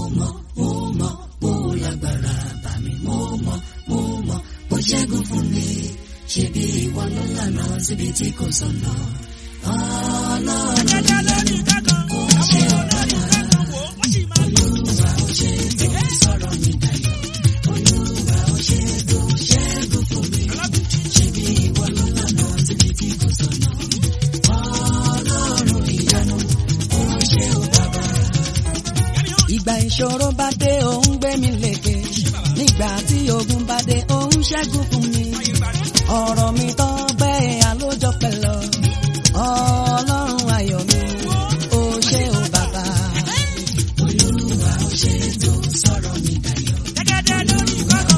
mọ̀ mo mọ̀ mo lágbára bá mi mo mọ̀ mo mọ̀ mo ṣẹ́gun fún mi ṣebí ìwọ ló lànà síbi tí kò sọ̀nà ọlọ́run ìyanu ó ṣe ọ̀bàbà olúwa ó ṣe tó sọ̀rọ̀ mi dayọ̀ olúwa ó ṣe tó ṣẹ́gun fún mi ṣebí ìwọ ló lànà síbi tí kò sọ̀nà ọlọ́run ìyanu ó ṣe ọ̀bàbà. ìgbà ìṣòro bá dé òun gbé mi lékè nígbà tí ogun bá dé òun ṣẹ́gun fún mi ọ̀rọ̀ mi tán bẹ́ẹ̀ alójọ pẹ̀lọ ọlọ́run ayọ̀ mi ó ṣe ó bàbá olúwa ó ṣe tó sọ̀rọ̀ mi dayọ̀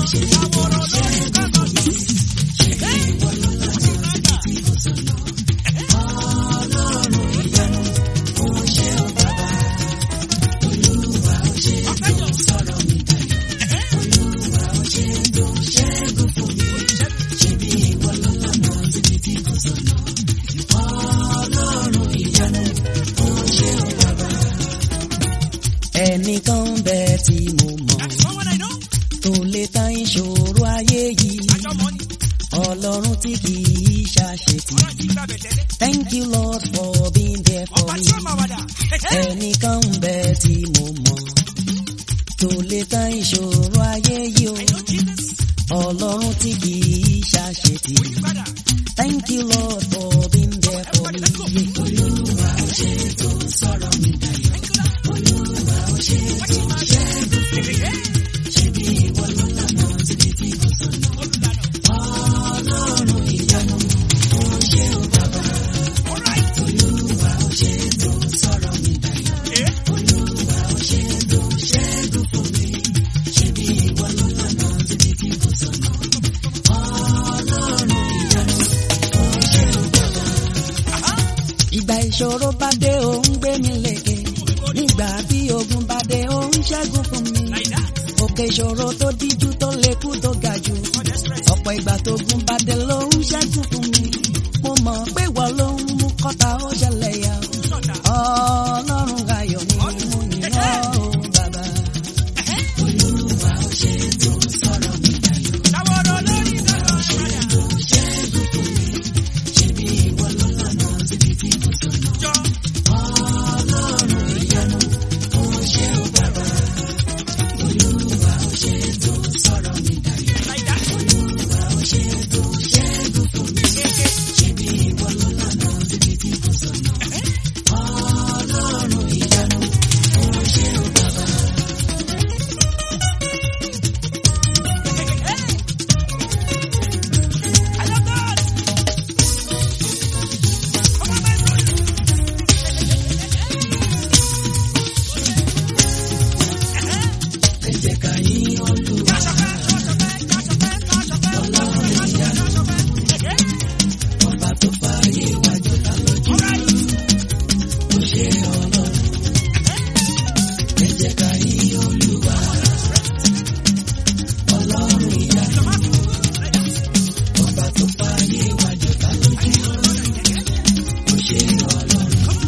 ọlọ́run ìyanu ó ṣe ó bàbá olúwa ó ṣe tó sọ̀rọ̀ mi dayọ̀ olúwa ó ṣe tó ṣẹ́gun fún mi ṣebí ìwọ ló lànà síbi tí kò sọ̀nà ọlọ́run ìyanu ó ṣe ó bàbá ẹnìkan bẹ tí mo mọ̀ tó lè tán ìṣòro ayé yìí ọlọ́run tí kì í ṣàṣetì thank you lord for being there for me ẹnìkan bẹ tí mo mọ̀ tó lè tán ìṣòro ayé yìí o ọlọ́run tí kì í ṣàṣetì thank you lord for being there for me. olúwa ó ṣe tó sọ̀rọ̀ mi dayọ̀ olúwa ó ṣe tó ṣẹ́gun fún mi ṣebí ìwọ ló lànà síbi tí kò sọ̀nà ọlọ́run ìyanu ó ṣe ó bàbá olúwa ó ṣe tó sọ̀rọ̀ mi dayọ̀ olúwa ó ṣe tó ṣẹ́gun fún mi ṣebí ìwọ ló lànà síbi tí kò sọ̀nà ọlọ́run ìyanu ó ṣe ó bàbá. ìgbà ìṣòro bá dé òun gbé mi lékè nígbà tí ogun bá dé òun ṣẹ́gun fún mi òkè ìṣòro tó díjú tó lékú tó ga jù ọ̀pọ̀ ìgbà tó gun bá dé lòun ṣẹ́gun fún mi mo mọ̀ pé wọ́n ló ń mú kọ́ta ó ṣẹlẹ̀ yà ọlọ́run ayọ̀ mi mú yìn ọ́ o bàbá. olúwa ó ṣe tó sọ̀rọ̀ mi dayọ̀ ṣẹ́gun fún mi ṣebí ìwọ ló lànà síbi tí kò sọ̀nà ọlọ́run ìyanu ó ṣe ó bàbá olúwa ó ṣe tó sọ̀rọ̀ mi dayọ̀ olúwa ó ṣe tó ṣẹ́gun fún mi ṣebí ìwọ ló lànà síbi tí kò sọ̀nà ọlọ́run ìyanu ó ṣe ó bàbá. ẹ jẹ́ ká yìn olúwa ọba tó fààyè wájú ta lójú ó ṣe ọlọ́run ẹ jẹ́ ká yìn olúwa ọlọ́run ìyanu ọba tó fààyè wájú ta lójú ó ṣe ọlọ́run.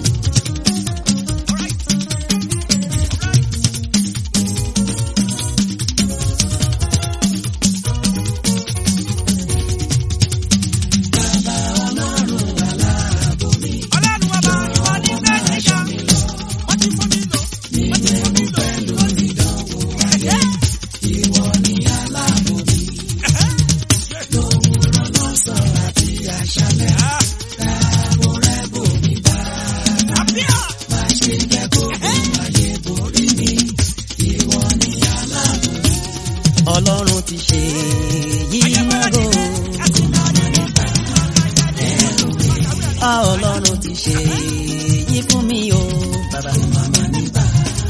Bàbá ọlọ́run aláàbò mi nínú ewu pẹ̀lú ìdánwò ayé ìwọ ni aláàbò mi lówùrọ̀ lọ́sàn àti àṣálẹ́ káàbò rẹ̀ bò mí bá má ṣe jẹ́ kó gun ayé borí mi ìwọ ni aláàbò mi ọlọ́run ti ṣe yìí mọ́rò. a ọlọ́run ti ṣe yìí fún mi o bàbá. màmá nígbà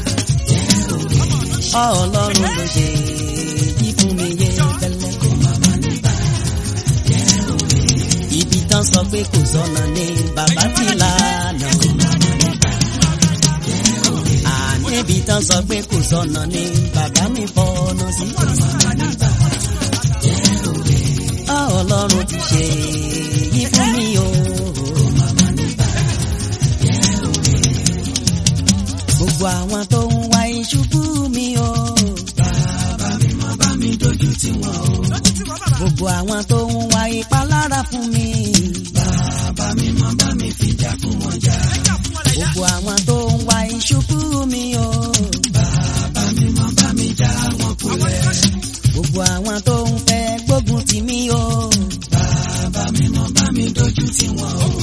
a ọlọ́run ló ṣe yìí fún mi yé tẹ́lẹ̀. màmá nígbà ibi tán sọ pé kò sọ̀nà ní bàbá ti lànà. àní ibi tán sọ pé kò sọ̀nà ní bàbá mi fọ́nà sí. a ọlọ́run ti ṣe yìí fún mi o. gbogbo àwọn tó ń wá ìṣubú mi dojú tì wọ́n o. gbogbo àwọn tó ń wá ìpalára fún mi. Bàbá mi mọ bá mi fìjà fún wọn jà. gbogbo àwọn tó ń wá ìṣubú mi o. Bàbá mi mọ bá mi já wọn kulẹ̀. gbogbo àwọn tó ń fẹ́ gbógun tì mí o. Bàbá mi mọ bá mi dojú tì wọ́n o.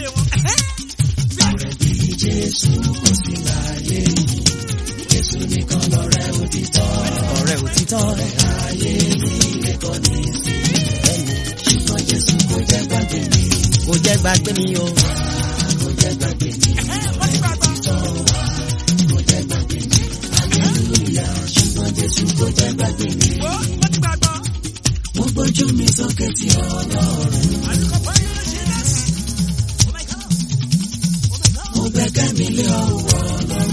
Ààrẹ bí Jésù kò sí láyé yìí. Jésù nìkan lọ̀rẹ́ òtítọ́. ọ̀rẹ́ òtítọ́ Ayé mi lẹ́kọ̀ọ́ ní sí. Ṣùgbọ́n Jésù kò jẹ́ gbàgbé mi. kò jẹ́ gbàgbé mi o. Kò jẹ́ gbàgbé mi. Òtítọ́ wa kò jẹ́ gbàgbé mi. Hallelujah. Ṣùgbọ́n Jésù kò jẹ́ gbàgbé mi. Mo gbójú mi sókè tí Ọlọ́run. Mo gbẹ́kẹ̀ mi lé ọwọ́ Ọlọ́run.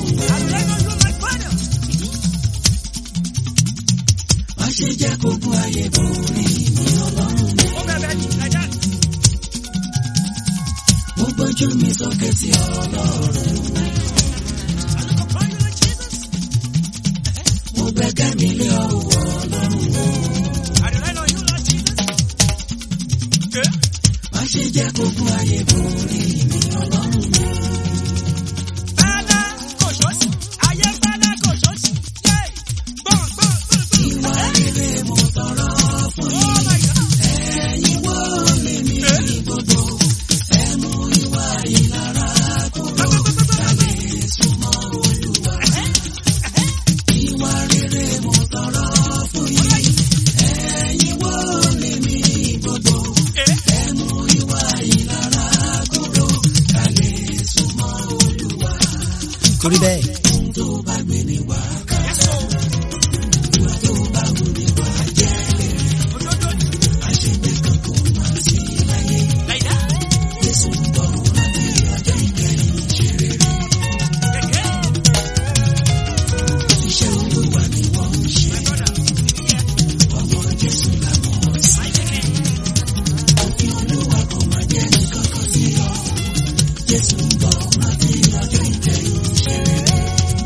Má ṣe jẹ́ kókó ayé borí mi Ọlọ́run mi. Mo gbójú mi sókè tí Ọlọ́run. Mo gbẹ́kẹ̀ mi lé ọwọ́ Ọlọ́run. Má ṣe jẹ́ kókó ayé borí mi Ọlọ́run mi. Ìwà rere mo tọrọ fún yín. Ẹ̀yin wo lèmi ní gbogbo? Ẹ mú ìwà ìlara kúrò. Kálí súnmọ́ Olúwa. Ìwà rere mo tọrọ fún yín. Ẹ̀yin wo lèmi ní gbogbo? Ẹ mú ìwà ìlara kúrò. Kálí súnmọ́ Olúwa. torí bẹ́ẹ̀ Ohun tó bá gbé ni wá ká. Ìwà tó bá wù ni wá jẹ́. Àṣegbé kan kò má sí láyé. Jésù ń bọ̀ láti ọjọ́ ìkẹyìn ṣe rere. Iṣẹ́ Olúwa ni wọ́n ń ṣe. Ọmọ Jésù làwọn sí. Òfin Olúwa kò má jẹ́ nǹkan kan sí ọ. Jésù ń bọ̀ láti ọjọ́ ìkẹyìn ṣe rere.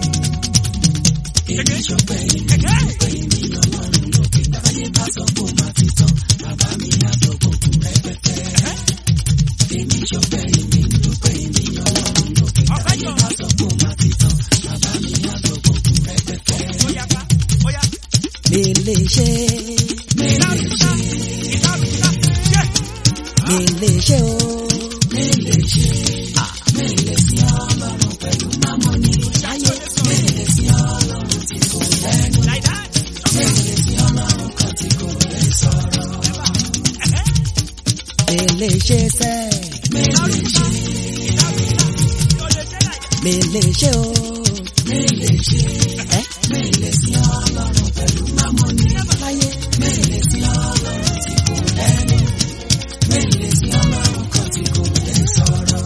Èmi ṣọpẹ́ ìmí ṣọpẹ́ ìmí lọ́lọ́run lókè. Ayé bá sọ pé ó máa ti tán. Bàbá mi á sọ pé kò rẹpẹtẹ. Èmi ṣọpẹ́ ìmí dúpẹ́ ìmí lọ́lọ́run lókè. Ayé bá sọ pé ó máa ti tán. Bàbá mi á sọ pé kò rẹpẹtẹ. mi lè ṣe Mélé ṣe, mi lè ṣe o. mélé ṣe, mélé sí Ọlọ́run pẹ̀lú mámọ́ni. Ayé mélé sí Ọlọ́run tí kò lẹ́nu. Mélé sí Ọlọ́run kan tí kò lè sọ̀rọ̀. mi lè ṣe sẹ́ Mélé ṣe, mi lè ṣe o. mélé ṣe, ẹ́ mélé sí Ọlọ́run pẹ̀lú mámọ́ni. Ayé mélé sí Ọlọ́run tí kò lẹ́nu. Mélé sí Ọlọ́run kan tí kò lè sọ̀rọ̀.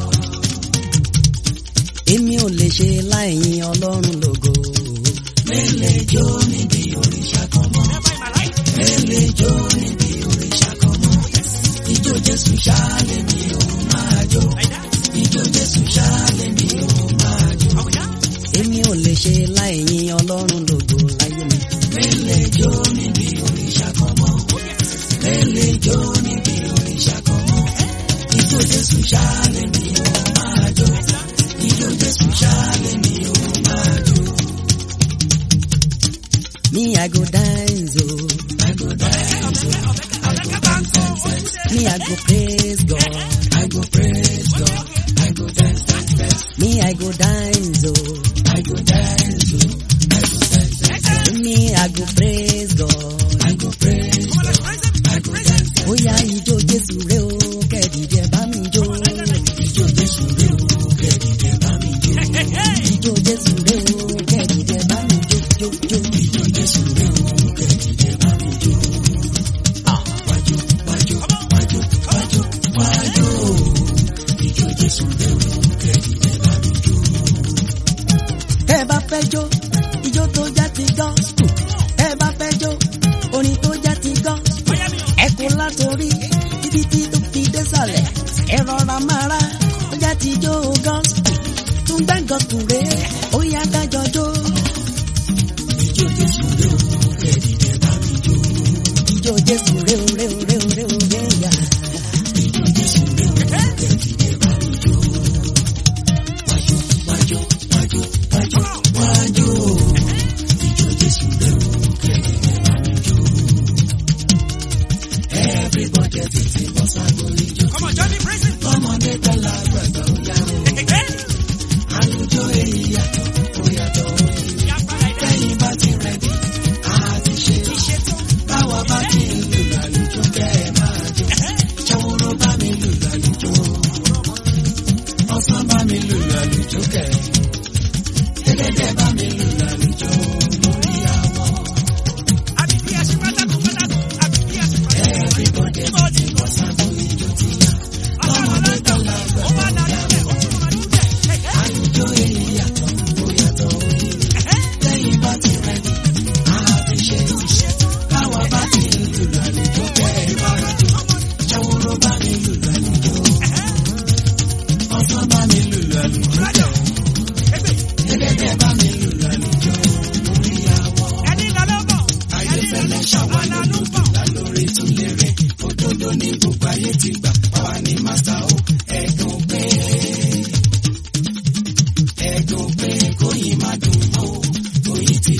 èmi ò lè ṣe láìyìn ọlọ́run lógo. Mélé jó níbi òrìṣà kan mọ́. Mélé jó níbi òrìṣà kan mọ́. Ijó Jésù ṣáálẹ̀ mi ò máa jó. Ijó Jésù ṣáálẹ̀ mi ò máa jó. èmi ò lè ṣe láìyìn ọlọ́run lógo láyé mi. Mélé jó níbi òrìṣà kan mọ́. Mélé jó níbi òrìṣà kan mọ́. Ijó Jésù ṣáálẹ̀ mi ò máa jó. Ijó Jésù ṣáálẹ̀ mi ò máa jó. me i go dance o. I go dance, oh. I go dance, dance, dance. me i go praise God. I go praise God. I go dance, dance, dance. me i go dance o. I go dance, oh. I go dance, dance, dance. me i go praise God. I go praise God. I go dance, dance. bóyá ijó jésù rẹ o kẹ́ẹ̀dìdẹ bá mi jó. Ijó Jésù rè o, kẹ́dìdẹ bá mi jó. ijó jésù rẹ o kẹ́ẹ̀dìdẹ bá mi jó jó jó. Ijó Jésù rè o, kẹ́dìdẹ bá mi jó. Wájú, wájú, wájú, wájú, wájú. Ijó Jésù rè o, kẹ́dìdẹ bá mi jó. tẹ́ ẹ bá fẹ́ jó ijó tó já ti gospel. tẹ́ ẹ bá fẹ́ jó orin tó já ti gospel. ẹ kó látòrí títí tí tó fi désàlẹ̀. ẹ rọra máa rá ó já ti jó gospel. tún gbẹ́ngàn kùrẹ́ ó yá dájọ́ jó. Ijó Jésù rè o, kẹ́dìdẹ bá mi jó.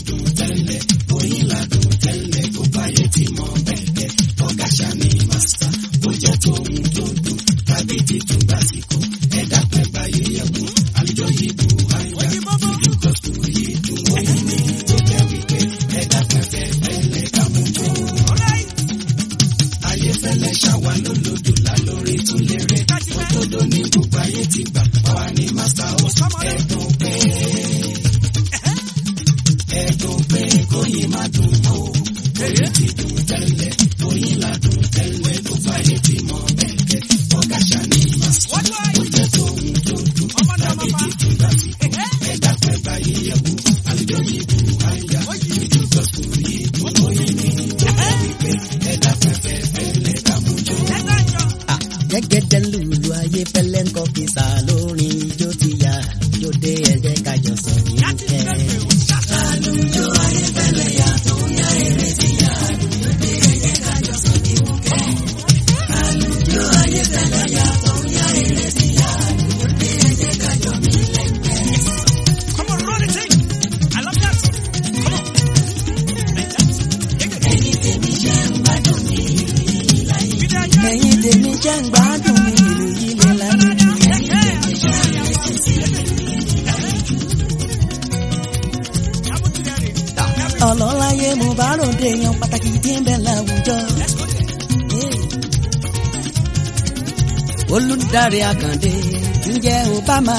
dùn tẹ́lẹ̀ oyin ládùn tẹ́lẹ̀ kó báyé ti mọ bẹ́ẹ̀ ọ̀gá ṣàní mástà bó jẹ́ tóun tó dùn tàbí títún gbàsíkò ẹ̀dá pẹ́ báyé yẹ̀wò àlùjọ yìí bù àyà ìlú gọ́sùn yìí dùn oyin ní tó jẹ́ wípé ẹ̀dá pẹ́ fẹ́ fẹ́lẹ̀ kàmújó ayé fẹ́lẹ́ ṣàwà lólodò lálórí tún lérè òdodo ní gbogbo ayé ti gbà báwa ní mástà ó ẹ̀dùn pé ẹ̀dùn pé kóyin má dùn mọ́ o oyin ti dùn tẹ́lẹ̀ oyin ládùn tẹ́lẹ̀ tó fàyè ti mọ bẹ́ẹ̀ ọ̀gá ṣàní mástà ó jẹ́ tóun tó dùn tàbí títún gbàsíkò ẹ̀dá pẹ́ báyé yẹ̀wò àlùjọ yìí bù àyà ìlú gọ́sùn yìí dùn oyin ní tó jẹ́ wípé ẹ̀dá pẹ́ fẹ́ fẹ́lẹ̀ kàmújó. Ah, gẹ́gẹ́dẹ́ lùlù ayé fẹ́lẹ́ ń kọ́ kìsà lórin ijó ti yá jóde ẹ̀jẹ̀ kájọ sọ nínú kẹ́. Come on, run it in. I love that. Come on. Ẹ̀yin tèmi jẹ́ ń gbádùn ní ẹ̀yin tèmi jẹ́ ń gbádùn ní ìlú yìí lè lálejò. ọlọ́láyé mo bá ròde yan pàtàkì tí ń bẹ láwùjọ. olùdarí àkàndé tí ń jẹ́ obama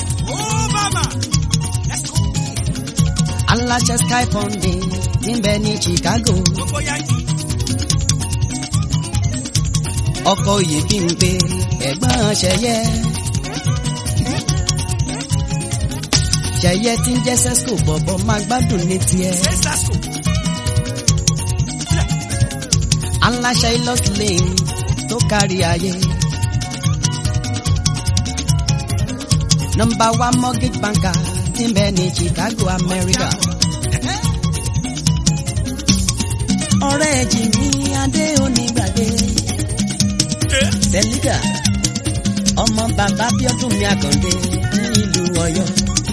aláṣẹ sky funding tí ń bẹ ní chicago. ọkọ òye bí ń gbé ẹ̀gbọ́n ṣẹyẹ. ṣẹyẹ tí ń jẹ́ sesco bọ̀bọ̀ máa gbádùn ní tiẹ̀. aláṣẹ ilọ́sílẹ̀ tó kárí ayé. nọmba one mortgage banker tí ń bẹ ní chicago america. ọ̀rẹ́ jìnnì adé onígbàgbé sẹ́lígà ọmọ bàbá bíọ́dún mi àkàndé nílùú ọ̀yọ́.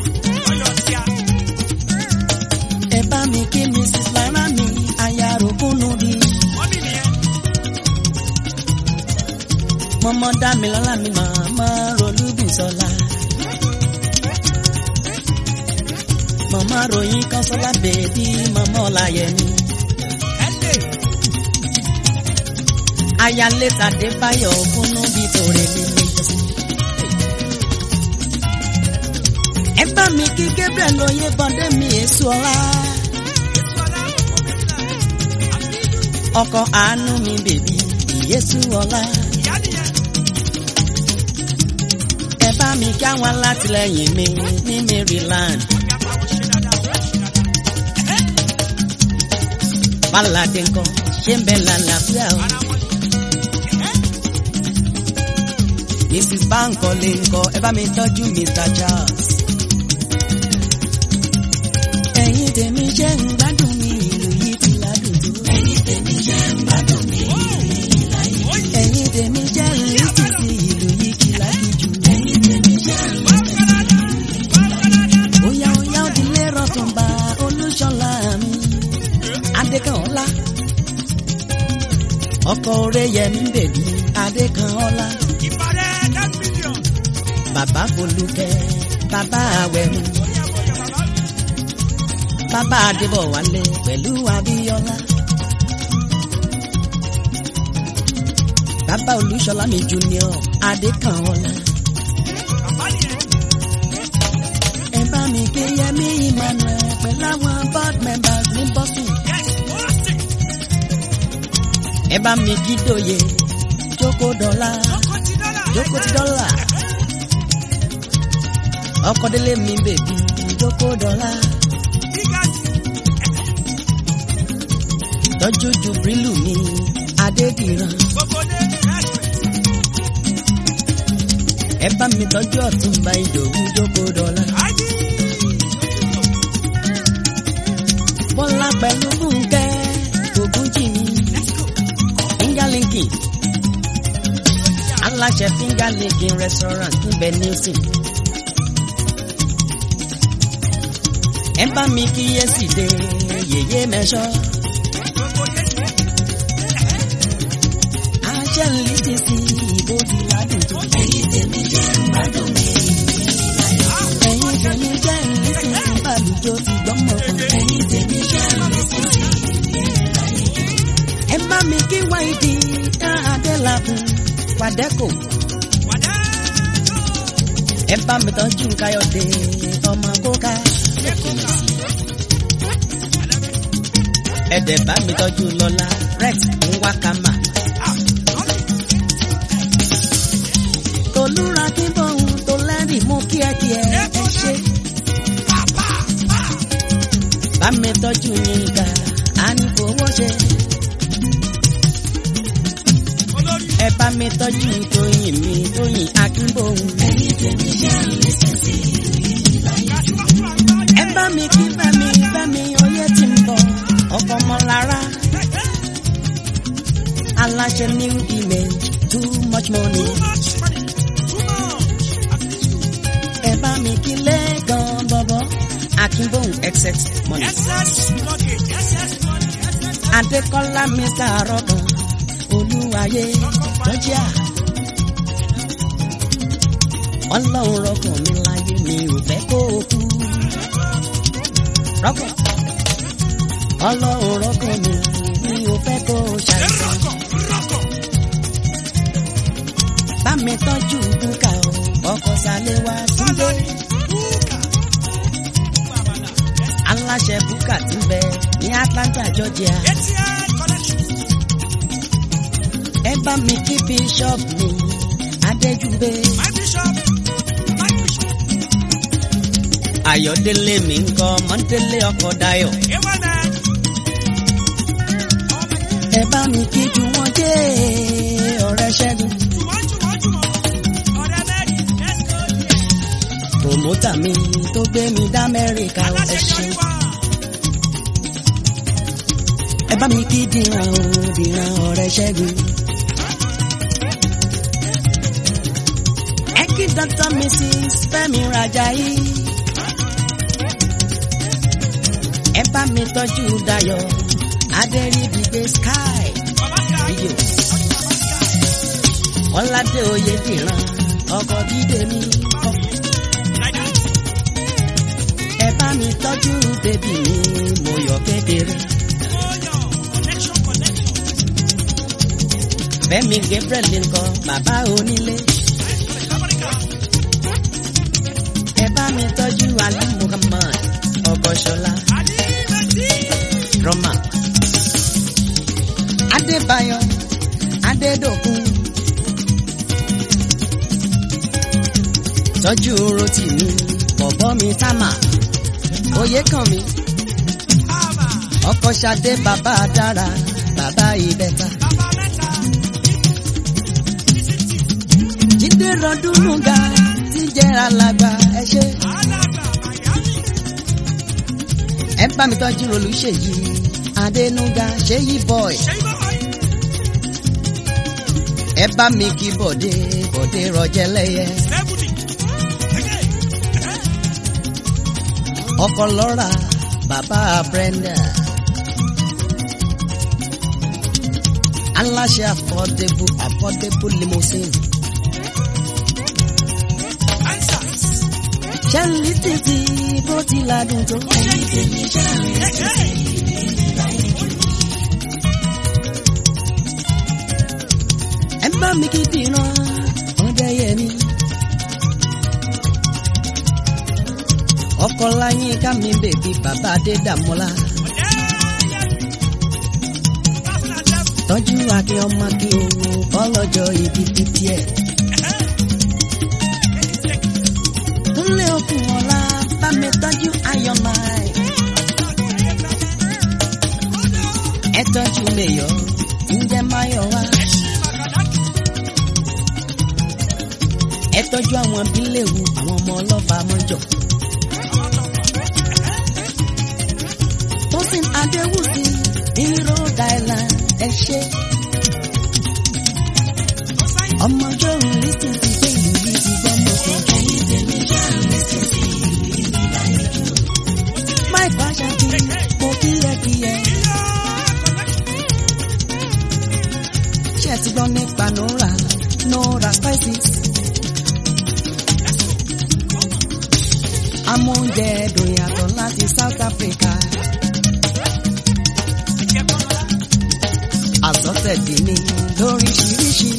ẹ bá mi kí mrs lara mi aya rògbònú bí. mọ́mọ́ dá mi lọ́la mi màmá rolúbùsọ̀la. màmá ròyìn kan sọ́lá bèbí màmá ọ̀làyẹmí. ayálé tàdé báyọ̀ ògúnnú bíi tòrè mi méjì. ẹ bá mi kí gabriel lóye bọ́dé mi èso ọ̀la. ọkọ àánú mi bèbí ìyésù ọ̀la. ẹ bá mi kí àwọn alátìlẹyìn mi ní maryland. báládé ńkọ́ ṣé ń bẹ lálàáfíà o. mrs bankole ńkọ́ ẹ bá mi tọ́jú mr charles. ẹ̀yin tèmi jẹ́ ń gbádùn mi ìlú yìí ti ládùn tó. ẹ̀yin tèmi jẹ́ ń gbádùn mi ìlú yìí láyé. ẹ̀yin tèmi jẹ́ ń rí títí ìlú yìí kì lágìjù. ẹ̀yin tèmi jẹ́ ń Oya oya òdìlé rọ̀tùnba olúṣọlá mi. Adékanọ́lá. Ọkọ oré yẹmi bèbí Adékanọ́lá. Bàbá Folúkẹ́, bàbá Awẹ̀mú. Bàbá Adébọ̀wálé pẹ̀lú Abíọ́lá. Bàbá Olúṣọlá mi junior Adékanọ́lá. Ẹ bá mi ké Yẹmí Emmanuel pẹ̀lú àwọn board members ní Boston. Ẹ bá mi kí Dòye Jókòó dọ́là Jókòó ti dọ́là. Ọkọ̀délé mi bèbí Jókòó dọ́là. Tọ́jú Jubrilu mi Adédìran. Ẹ bá mi tọ́jú Ọ̀túnba Ìdòwú Jókòó dọ́là. Bọ́lá pẹ̀lú Fúnkẹ́ Ògúnjìmí. Fingerlinking. Aláṣẹ Fingerlinking restaurant níbẹ̀ Nielsen. Ẹ ẹ bá mi kíyèsí dé yèyé mẹ́ṣọ́. àṣẹ ń lè ti sí ìbò ti ládùn tó. ẹ̀yin tèmi jẹ́ ìgbádùn mi. ẹ̀yin tèmi jẹ́ ìlísìn ìbàlùjọ ti gbọ́mọ̀ kan. ẹ̀yin tèmi jẹ́ ìlísìn ẹ bá mi kí wáìdì tá adélabùn pàdẹ́kò. ẹ bá mi tọ́jú káyọ̀dé ọmọ kóká. ẹ dẹ̀ bá mi tọ́jú lọ́lá rex nwakama. tolúra kí bóun tó lẹ́rìí mú kíákíá ẹ ṣe. bá mi tọ́jú yín ká a ní fowó ṣe. ẹ bá mi tọ́jú tóyìn mi tóyìn akínbóhùn. ẹ̀yin tèmi jẹ́ ìrísí ẹ bá mi kí fẹ́mi fẹ́mi oyè tí ń bọ̀ ọkọ̀ ọmọlára. aláṣẹ new image too much money. ẹ bá mi kí lẹ́gàn bọ̀bọ̀ akínbóhùn excess money. adékọ́lá mr arọ́gàn olúwayé lọ́jà. ọlọ́run rọkàn mi láyé mi ò fẹ́ kó o kú. rọ́kàn ọlọ́run rọkàn mi mi ò fẹ́ kó o ṣàìsàn. bá mi tọ́jú búkà o ọkọ̀ sálẹ̀ wá túndé. aláṣẹ búkà ti ń bẹ ní Atlanta Georgia. ẹ bá mi kí bíṣọ́ọ̀bù mi adéjúbé. ayọ̀délé mi ń kọ́ mọ́ndélé ọkọ̀ dayọ̀. ẹ bá mi kí ju wọn jẹ́ ọ̀rẹ́ ṣẹ́gun. promota mi tó gbé mi dá Amẹ́ríkà ó ẹ ṣé. ẹ bá mi kí dìran o dìran ọ̀rẹ́ ṣẹ́gun. ẹ kí dr mrs fẹ́mi rajayi. ẹ bá mi tọ́jú dayọ̀ adẹ́rìbígbé sky video. ọ̀làdé oyè dìran ọkọ̀ dídé mi kọ́. ẹ bá mi tọ́jú bébì mi mo yọ kékeré. Fẹ́mi Gabriel nǹkan bàbá onílé. ẹ bá mi tọ́jú Ali Muhammad ọgọ́ṣọlá rọ́mà. Adébáyọ̀ Adédòkun. tọ́jú rotì mi bọ̀bọ́ mi támà oyè kan mi. ọkọ Ṣadé bàbá dára bàbá ìbẹ́ta. Jídé rọdún nùgà tí jẹ́ alàgbà ẹ ṣé. ẹ bá mi tọ́jú olùṣèyí adénúgà ṣéyí boy. ẹ bá mi kí bọ̀dé bọ̀dé rọjẹ́lẹ́yẹ. ọkọ lọ́ra bàbá Brenda. aláṣẹ affordable affordable limousine. ṣẹ́ńlí títí bó ti ládùn tó. ẹ̀yìn tèmi ṣẹ́ńlí ẹ bá mi kí dìran ọdẹ yẹmi. ọkọ láyín ká mi bèbí bàbá adédàmọ́lá. tọ́jú akin ọmọ kí owó bọ́lọ́jọ́ ibi títí ẹ̀. Kúnlé okùn ọ̀la bá mi tọ́jú ayọ̀mọ́ ẹ̀. ẹ tọ́jú mẹ́yọ̀ ǹjẹ́ máyọ̀ wá. ẹ tọ́jú àwọn bíléwu àwọn ọmọ ọlọ́fà mọ́jọ. Tósìn Adéwùsì ní Rhode Island ẹ ṣé. ọmọ jọ̀rún ní ti ti gbé ìlú yìí ti gbọ́ mọ́ kan. ẹ̀yin tèmi jọ̀rún ní ti ti ìlú yìí láyé jù. ti gbọ́ nípa nora nora spices. amóúnjẹ ẹ̀dùn yàtọ̀ láti South Africa. àsọtẹ̀dì ni lóríṣiríṣi.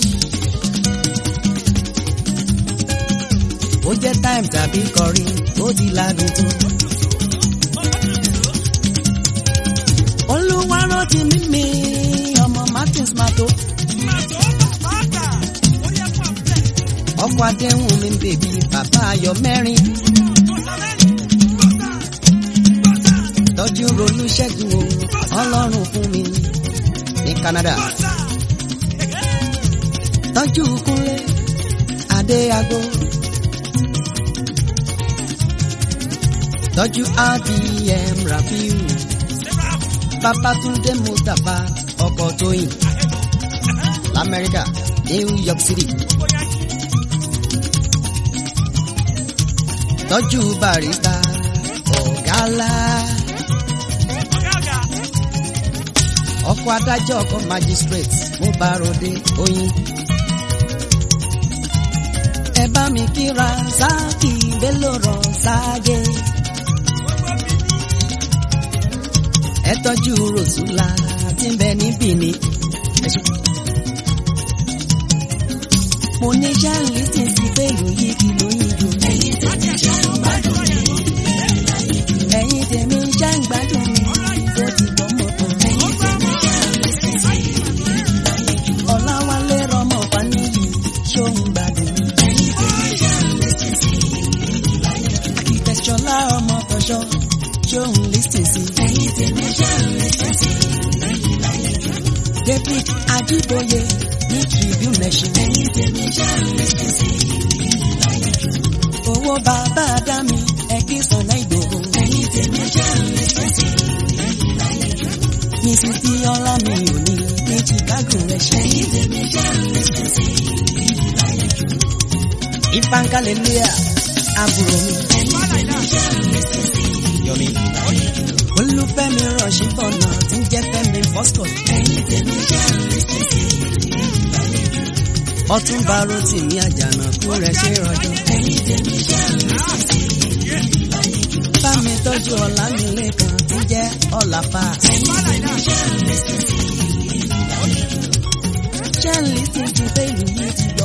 ó jẹ́ time tàbí kọrí ó ti ládùn tó. olúwa rántí mímí ọmọ Martins Mato. ọkọ̀ adéhùn mi ń bèbí bàbá ayọ̀ mẹ́rin. tọ́jú ronú ṣẹ́gun o ọlọ́run fún mi ní Canada. tọ́jú kúnlé adéago. tọ́jú rdm rafiu. babatunde mustapha ọkọ̀ tóyìn lamẹ́ríkà New York City. tọ́jú barista ọ̀gálá. ọkọ̀ adájọ́ ọkọ̀ magistrate mo bá ròde oyin. ẹ bá mi kíra sáàkì bello rọ sáàgé. ẹ tọ́jú rosula tí ń bẹ ní Benin. Ẹ ṣé. mo ní ṣáàlì tí sí pẹ̀lú yìí kí lóyún jù. ẹ̀yin tèmi ṣe ń gbádùn mi. ẹ̀yin tèmi ṣe ń gbádùn mi. ó ti gbọ́ mọ́tò. ẹ̀yin tèmi ṣe ń lẹ́sìn sí. ọ̀làwálé rọmọ faníyì ṣó ń gbádùn mi. ẹ̀yin tèmi ṣe ń lẹ́sìn sí. akitẹ̀ṣọlá ọmọ tọ̀ṣọ́ ṣó ń lẹ́sìn sí. ẹ̀yin tèmi ṣe ń lẹ́sìn sí. David Ajiboye ní Tribune Nation. ẹ̀yin tèmi ṣe ń lẹ́sìn sí. owó bàbá Adámi ẹ̀kí sọ̀nà Ìgbòho. ẹ̀yin tèmi ṣe ń lẹ́sìn sí. Mrs. Bíọ́lá mi ò ní ní Chicago rẹ̀ ṣe. ẹ̀yin tèmi ṣe ń lẹ́sìn sí. Ifáńkálẹ̀lẹ́à àbúrò mi. ẹ̀yin tèmi ṣe ń lẹ́sìn sí. Yọ̀mí. Olúfẹ́mi rọ̀ṣì bọ̀nà tí ń jẹ́ Fẹ́mi Fọ́scọ̀. ẹ̀yin tèmi ṣe ń lẹ́sìn sí. Ọ̀túnba Rótìmí Àjànàkú rẹ̀ ṣe rọjò. ẹ̀yin tèmi ṣe ń lẹ́sìn sí. Bámi tọ́jú Ọlámilékan tí ń jẹ́ Ọ̀làfà. ẹ̀yin tèmi ṣe ń lẹ́sìn sí. Ṣé ń lè ti ti pé ìlú yìí ti gbọ́?